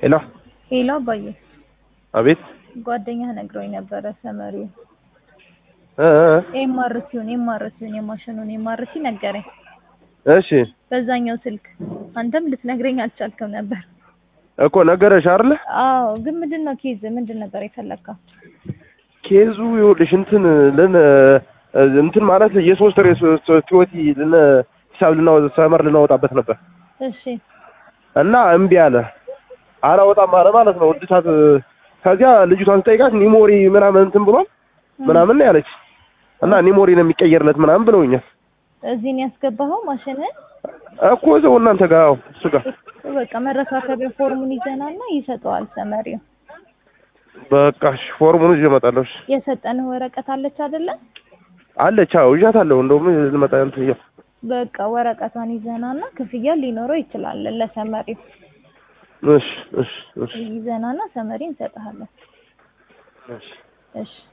ሄሎ ሄሎ አባዬ፣ አቤት ጓደኛህ ነግሮኝ ነበረ ሰመሪው እ እ ኤምአርሲውን ኤምአርሲውን የማሽኑን ኤምአርሲ ነገረኝ እሺ በዛኛው ስልክ። አንተም ልትነግረኝ አልቻልክም ነበር። እኮ ነገረሽ አይደለ? አዎ፣ ግን ምንድን ነው ኬዝ ምንድን ነበር የፈለግከው? ኬዙ ይኸውልሽ እንትን ልን እንትን ማለት የሶስት ወር ቲዮቲ ልን ሂሳብ ልናወጣ ሰመር ልናወጣበት ነበር እሺ እና እምቢ አለ። አላወጣም አለ ማለት ነው። እድሳት ከዚያ ልጅቷን ስጠይቃት ኒሞሪ ምናምን እንትን ብሏል ምናምን ነው ያለች እና ኒሞሪ ነው የሚቀየርለት ምናምን ብለውኛል እዚህ ነው ያስገባኸው ማሽንን? እኮ እዛው እናንተ ጋር አዎ፣ እሱ ጋር በቃ መረካከቢያ ፎርሙን ይዘናና ይሰጠዋል ሰመሪው። በቃ እሺ፣ ፎርሙን ይዤ እመጣለሁ። እሺ የሰጠንህ ወረቀት አለች አይደለ? አለች። አዎ ይዣታለሁ። እንደውም ልመጣ እንትን እያልኩ በቃ ወረቀቷን ይዘናና ክፍያ ሊኖረው ይችላል ለሰመሪው እሺ እሺ እሺ ይዘናና ሰመሪ እንሰጥሃለን። እሺ እሺ